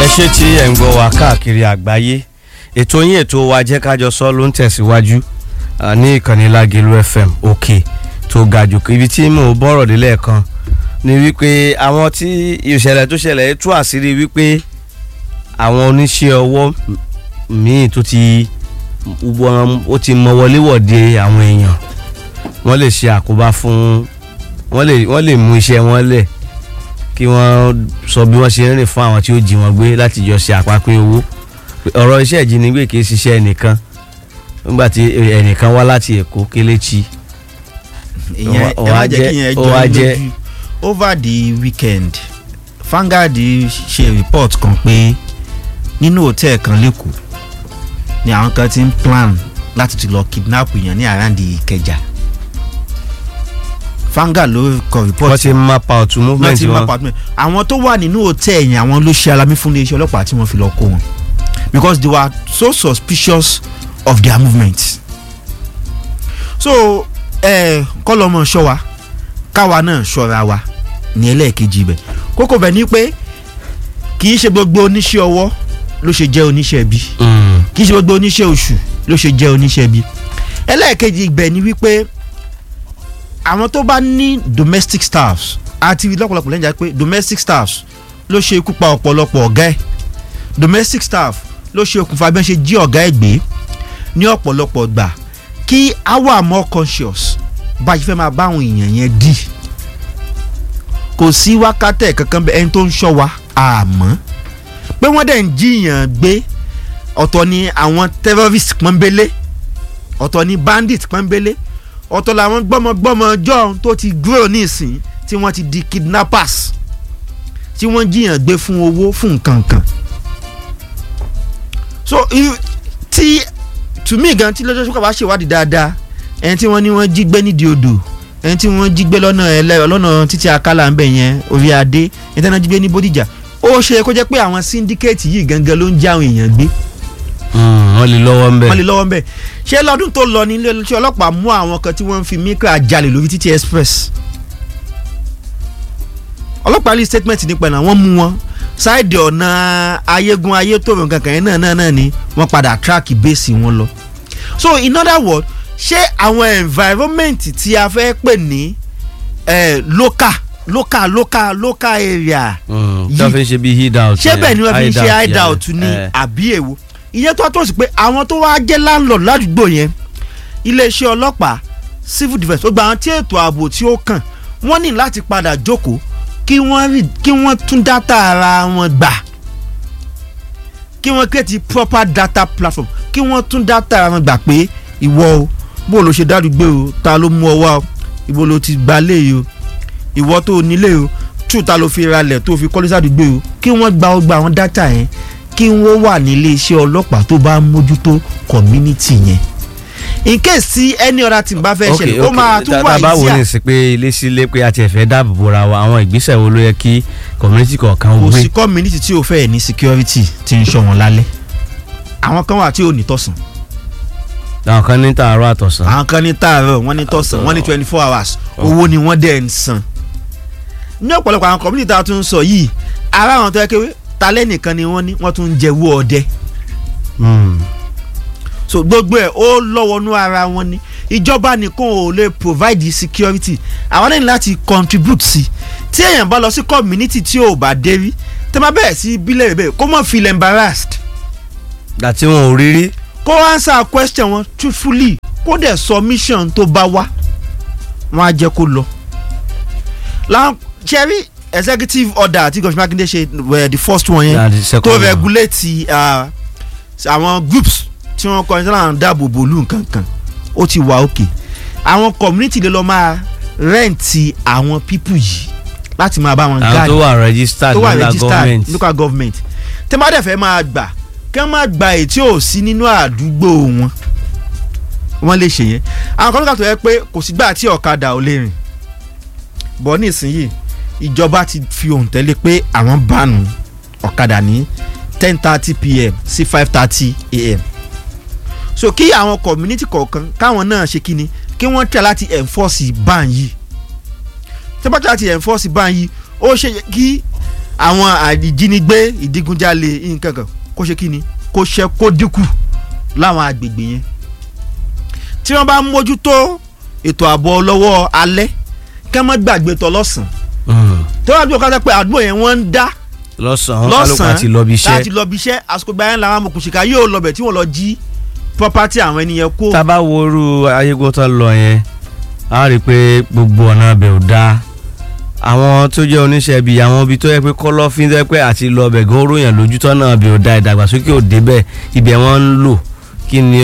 ṣé tí ẹ̀ ń gbọ́ wa káàkiri àgbáyé ètò yín ètò wa jẹ́ kájọ sọ ló ń tẹ̀síwájú ah, ní ìkànnì Lágelú FM òkè tó ga jù ibi tí mò ń bọ̀rọ̀ dé lẹ́ẹ̀kan ni wípé àwọn tí ìṣẹ̀lẹ̀ tó ṣẹlẹ̀ tú àṣírí wípé àwọn oníṣẹ́ ọwọ́ míì tó ti wọ́n ó ti mọ wọléwọ̀de àwọn èèyàn wọ́n lè ṣe àkóbá fún wọ́n lè wọ́n lè mú iṣẹ́ wọn lẹ̀ kí wọ́n sọ bí wọ́n ṣe ń rìn fún àwọn tí ó jí wọn gbé láti jọ ṣe àpapín owó ọ̀rọ̀ iṣẹ́ ìjínigbé kì í ṣiṣẹ́ ẹnìkan nígbà tí ẹnìkan wá láti Èkó Kelechi ìyẹn ẹ Ó má wá jẹ́ jẹ́- kí yẹn ó jọ wá yín jẹ́- lójú over the weekend Vanguard ṣe report kan pé nínú hòtẹ́ẹ̀ kan lẹ́kọ̀ọ́ ni àwọn kan ti ń plan láti ti lọ kidnap èèyàn ní àràǹdì Ìkẹjà Vanguard ló kọ report wọ́n ti map out movement láti máa wọn pàtó àwọn tó wà nínú hòtẹ́ẹ̀ yẹn àwọn ló ṣe alamí fún iléeṣẹ́ ọlọ́pàá tí wọ́n fi lọ kó wọn because they were so suspicious of their movements so ẹ kọlọmọ ṣọ́ wa káwa náà ṣọ́ra wa ní ẹlẹ́ẹ̀kejì ibẹ̀ kókó bẹ̀ ni pé kì í ṣe gbogbo oníṣẹ́ ọwọ́ ló ṣe jẹ́ oníṣẹ́ ibi Mm. kì í ṣe gbogbo oníṣẹ́ oṣù ló ṣe jẹ́ oníṣẹ́ ibi ẹlẹ́ẹ̀kejì ibẹ̀ ni wípé àwọn tó bá ní domestic staffs àti lọ́pọ̀lọpọ̀ lẹ́yìn pé domestic staffs ló ṣe ikú pa ọ̀pọ̀lọpọ̀ ọ̀gá ẹ̀ domestic staff ló ṣe okùnfà bí wọ́n ṣe jí ọ̀gá ẹ̀ gbé ní ọ̀pọ̀lọpọ̀ gbà kí a wà more conscious bá a ṣe fẹ́ máa bá àwọn èèyàn yẹn dì kò sí wákàtẹ́ kankan bẹ́ẹ̀ ẹni tó ń ṣọ́ wa àmọ́ pé wọ́n dẹ̀ ń jiyàn gbé ọ̀tọ̀ ni àwọn terrorist pọ́nbélé ọ̀tọ̀ ni bandit pọ́nbélé ọ̀tọ̀ làwọn gbọ́mọgbọ́mọ john tó ti grow nísìn tí wọ́n ti di kidnappers tí wọ́n jiyàn gbé fún owó fún nǹkan kan so irú- tí to me gan tí lọ́jọ́ sọ́kà bá ṣèwádìí dáadáa ẹni tí wọ́n ní wọ́n jí gbé nídìí odò ẹni tí wọ́n jí gbé lọ́nà ẹlẹ́ lọ́nà títí akálà ń bẹ̀ yẹn orí adé ẹni tí wọ́n jí gbé ní bódìjà ó ṣe é kó jẹ́ pé àwọn syndicate yìí gangan ló ń já àwọn èèyàn gbé Mm, wọ́n lè lọ́wọ́ ń bẹ̀ wọ́n lè lọ́wọ́ ń bẹ̀ ṣé lọ́dún tó lọ ní iléeṣẹ́ ọlọ́pàá mú àwọn kan tí wọ́n ń fi micra jalè lórí títí express ọlọ́pàá rí statement nípa ẹ̀ náà wọ́n mú wọn ṣáìdì ọ̀nà ayégun ayétòrò kankan yẹn náà náà náà ni wọ́n padà track base wọn lọ so in other words ṣé àwọn environment tí a fẹ́ pè ní eh, local local local local area Mm, tí yìí- wọ́n fi ń ṣe bí hid out ṣé bẹ́ẹ̀ ni wọ́n fi ń ṣe hide out yeah. ní Eh. àbí èwo ìyẹn tó tó sí pé àwọn tó wá jẹ́ landlord ládùúgbò yẹn iléeṣẹ́ ọlọ́pàá civil defence ó gba àwọn tí ètò ààbò tí ó kàn wọ́n ní láti padà jókòó kí wọ́n rí kí wọ́n tún dátà ara wọn gbà kí wọ́n create proper data platform kí wọ́n tún dátà ara wọn gbà pé ìwọ o bó ló ṣe dádúgbò o ta ló mú ọ wá o ìbò ló ti gbalé yìí o ìwọ tó o nílé o tù ta ló fi ralẹ̀ tó fi kọ́lé sádùúgbò o kí wọ́n gba ọgbà àwọn dátà yẹn kí wọ́n wà nílé iṣẹ́ ọlọ́pàá tó bá ń mójútó community yẹn in case tí any other thing bá fẹ́ ṣẹlẹ̀ ó máa tún wà báwo easier ni sí pé ilé sílé pé a ti ẹ̀fẹ́ dáàbò bora wa àwọn ìgbésẹ̀ wo ló yẹ kí community kọ̀ọ̀kan kò gbé sí community tí o fẹ́ ní security tí ń ṣọ́ wọn lálẹ́ àwọn kan wà tí ò ní tọ̀sán àwọn kan ní tààrọ̀ àtọ̀sán àwọn kan ní tààrọ̀ wọ́n ní tọ̀sán wọ́n ní twenty four hours owó ni wọ́n dẹ̀ ń san ní ọ̀pọ̀lọpọ̀ àwọn community tá a tún ń sọ yìí ara àwọn tó yẹ kéwé talẹ́ nìkan ni wọ́n ní wọ́n tún ń jẹ́wọ́ ọdẹ Mm. so gbogbo ẹ̀ ó lọ́wọ́nú ara wọn ni ìjọba nìkan ò lè provide security àwọn náà ní láti contribute sí tí èèyàn bá lọ sí community tí ò bá dé rí tẹ́ máa bẹ̀rẹ̀ sí bílẹ̀ bẹ́ẹ̀ kó mọ̀ feel embarrassed àti wọn ò rí rí kó answer question wọn truthfully kó dẹ̀ submission tó bá wá wọn á jẹ́ kó lọ. láwọn cherry executive order àti gọ̀ṣẹ́ mákindé ṣe wẹ̀ the first one Yeah, yẹn the second tó one. regulate uh, àwọn groups tí wọ́n kọ́ ẹ̀ṣẹ́ láwọn dáàbò bòlú nǹkan kan ó ti wà òkè àwọn community lè lọ máa rẹ́ǹtì àwọn people yìí láti máa bá wọn àwọn guard tó wà registered tó wà under registered government local government tẹ́ bá dẹ̀ fẹ́ máa gbà kí wọ́n máa gba èyí tí ò sí nínú àdúgbò wọn wọ́n lè ṣe yẹn àwọn kan ló kà tó yẹ pé kò sígbà tí ọ̀kadà ò lè rìn bọ́ nísìnyí ìjọba ti fi òǹtẹ̀lé pé àwọn bánu ọ̀kadà ní ten thirty pm sí five thirty am so kí àwọn community kọ̀ọ̀kan káwọn náà ṣe kíni kí wọ́n tẹ̀ láti enforce ban yìí tí wọ́n bá tẹ̀ láti enforce ban yìí ó ṣe yẹ kí àwọn àìjínigbé ìdígunjalè nǹkan kan kó ṣe kí ni kó ṣe kó dínkù láwọn agbègbè yẹn tí wọ́n bá mójútó ètò ààbò ọlọ́wọ́ alẹ́ kí wọ́n má gbàgbé tọ́ lọ́sàn-án tí wọ́n bá dúró kájá pé àdúgbò yẹn wọ́n ń dá lọ́sàn-án kálukú àti lọ bí iṣẹ́ láti lọ bí iṣẹ́ àsìkò gbà yẹn làwọn amòkùnṣìkà yóò lọ bẹ̀ tí wọ́n lọ jí property àwọn ènìyàn kó. tá a bá wo irú ayégun tó lọ yẹn a rí i pé gbogbo ọ̀nà abẹ ò dáa àwọn tó jẹ́ oníṣẹ́ ibi àwọn ibi tó yẹ pé kọ́lọ́fín tó yẹ pé àti lọ bẹ̀ gan oróyàn lójútọ́ náà abẹ ò dáa ìdàgbàsókè ò débẹ̀ ibẹ̀ wọ́n ń lò kí ni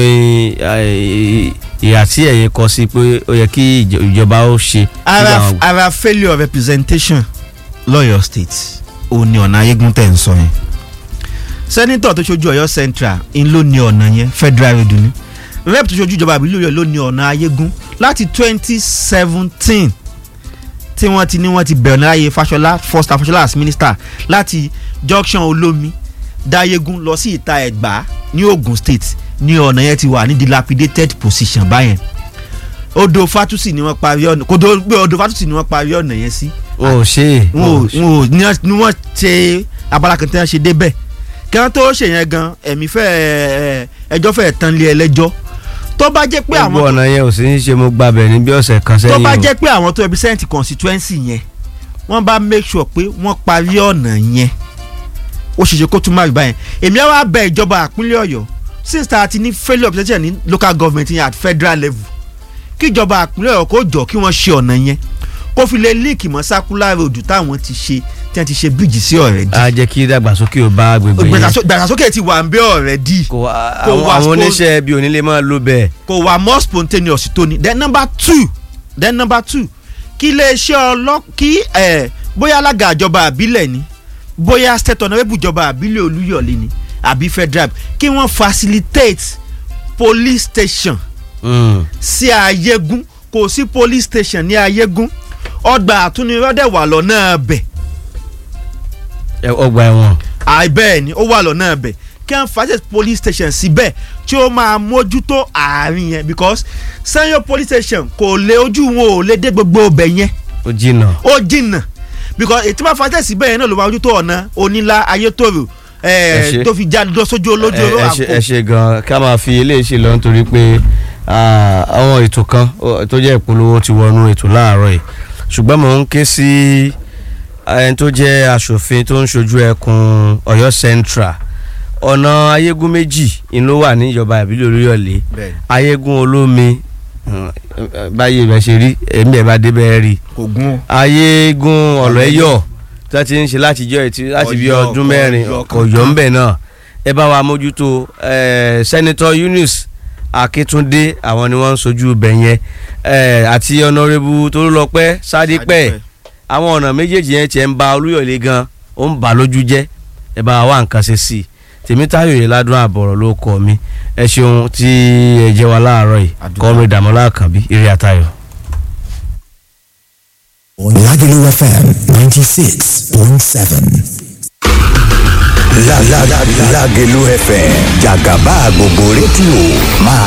ìhà tí ẹ̀yin kọ sí pé ó yẹ kí ìjọba ó ṣe. ara ara failure of representation lọ́yọ̀ state ó ní ọ̀nà ayégun tẹ̀ ń sọ yẹn sẹ́nitọ̀ tó ṣojú ọ̀yọ́ central ń ló ní ọ̀nà yẹn federal road ni rep tó ṣojú ìjọba àbílẹ̀ ọ̀yọ́ ló ní ọ̀nà ayégun láti twenty seventeen tí wọ́n ti ní wọ́n ti bẹ̀rẹ̀ láyé Fáṣọlá first Fáṣọlá as minister láti junction olómi dáyégún lọ sí ìta ẹ̀gbá ní Ogun state ní ọ̀nà yẹn ti wà ní dilapidated position báyẹn odò fatusi ni wọ́n parí ọ̀nà kò tó gbé odò fatusi ni wọ́n parí ọ̀nà yẹn sí. o ṣe wọn ò ní wọ́n ṣe abala kan tí wọ́n ṣe débẹ̀ kí wọ́n tó ṣe yẹn gan ẹ̀mí fẹ́ ẹjọ́ fẹ́ tán lé ẹlẹ́jọ́ tó bá jẹ́ pé àwọn gbogbo ọ̀nà yẹn ò sí ní ṣe mo gbàbẹ̀ ní bí ọ̀sẹ̀ kan sẹ́yìn tó bá o. jẹ́ pé àwọn tó represent constituency yẹn wọ́n bá make sure pé wọ́n parí ọ̀nà yẹn ó ṣe ṣe kó tún máa rí báyẹn èmi á wá bẹ ìjọba àpínlẹ̀ ọ̀yọ́ since tá a ti ní failure of representation ní local government yẹn at federal level kí ìjọba àpínlẹ̀ ọ̀yọ́ kó jọ kí wọ́n ṣe ọ̀nà yẹn kó fi lè líìkì mọ́ circular road táwọn ti ṣe tí wọ́n ti ṣe bíríjì sí ọ̀rẹ́ dì a jẹ́ kí ìdàgbàsókè ò bá agbègbè yẹn gbàgbàsókè ti wà ń bẹ́ ọ̀rẹ́ dì kò wá kò àwọn wá àwọn spon- oníṣẹ́ ibi onílé máa lo bẹ́ẹ̀. kò wà more spontaneous tó ni then number two then number two kí iléeṣẹ́ ọlọ́ kí ẹ̀ bóyá alága ìjọba àbílẹ̀ ni bóyá state honourable ìjọba àbílẹ̀ olúyọ̀lé ni àbí federal kí wọ́n facilitate police station Mm. sí ayégún kò sí police station ní ayégún ọgbà àtúnirọ́dẹ̀ wà lọ́nà bẹ̀ Ẹ- ọgbà ẹ̀wọ̀n àìbẹ́ẹ̀ ni ó wà lọ́nà bẹ̀ kí wọ́n facilitate police station síbẹ̀ tí ó máa mójútó àárín yẹn because sanyo police station kò lè ojú wọn ò lè dé gbogbo ọbẹ̀ yẹn ó jìnnà. ó jìnnà because ètí máa facilitate síbẹ̀ yẹn náà ló máa mójútó ọ̀nà onílà ayétòrò Ẹ ṣé. tó fi já lọ sójú olójú ẹ olóró ẹ ṣe- ẹ àpò ṣe gan ká máa fi eléyìí ṣe lọ nítorí pé ah, àwọn ètò kan ó- tó jẹ́ ìpolówó ti wọnú ètò láàárọ̀ yìí ṣùgbọ́n mò ń ké sí ẹni tó jẹ́ aṣòfin tó ń ṣojú ẹkùn Ọ̀yọ́ Central ọ̀nà ayégún méjì ń ló wà ní ìjọba ìbílẹ̀ Olúyọ̀lé ayégún olómi mm, báyìí rẹ̀ ṣe rí èmi ẹ̀ bá débẹ̀ rí kò gún ayégún ọ̀lẹ́yọ̀ tí wọ́n ti ń ṣe láti jọ ètí láti bí Ọ̀yọ́, ọdún mẹ́rin Ọ̀yọ́ kò yọ ń bẹ̀ náà ẹ bá wa mójútó eh, Senator Eunice Akíntúndé àwọn ni wọ́n ń sojú ibẹ̀ yẹn eh, àti Honourable Tolúlọpẹ́ Sádípẹ̀ àwọn ọ̀nà méjèèjì yẹn tiẹ̀ ń ba Olúyọ̀lé gan ó ń bà lójú jẹ́ ẹ bá wa wá nǹkan ṣe sí i Tèmítáyọ̀ yìí ládùn àbọ̀rọ̀ ló kọ́ mi ẹ ṣeun tí ẹ jẹ́ wa láàárọ̀ yìí Àdúgbò. kọ́mí Dàmọ́lá Àkànbí eré àtayọ̀. Lagelu FM 96.7. La la la Lagelu FM Jagaba gbogbo rédíò máa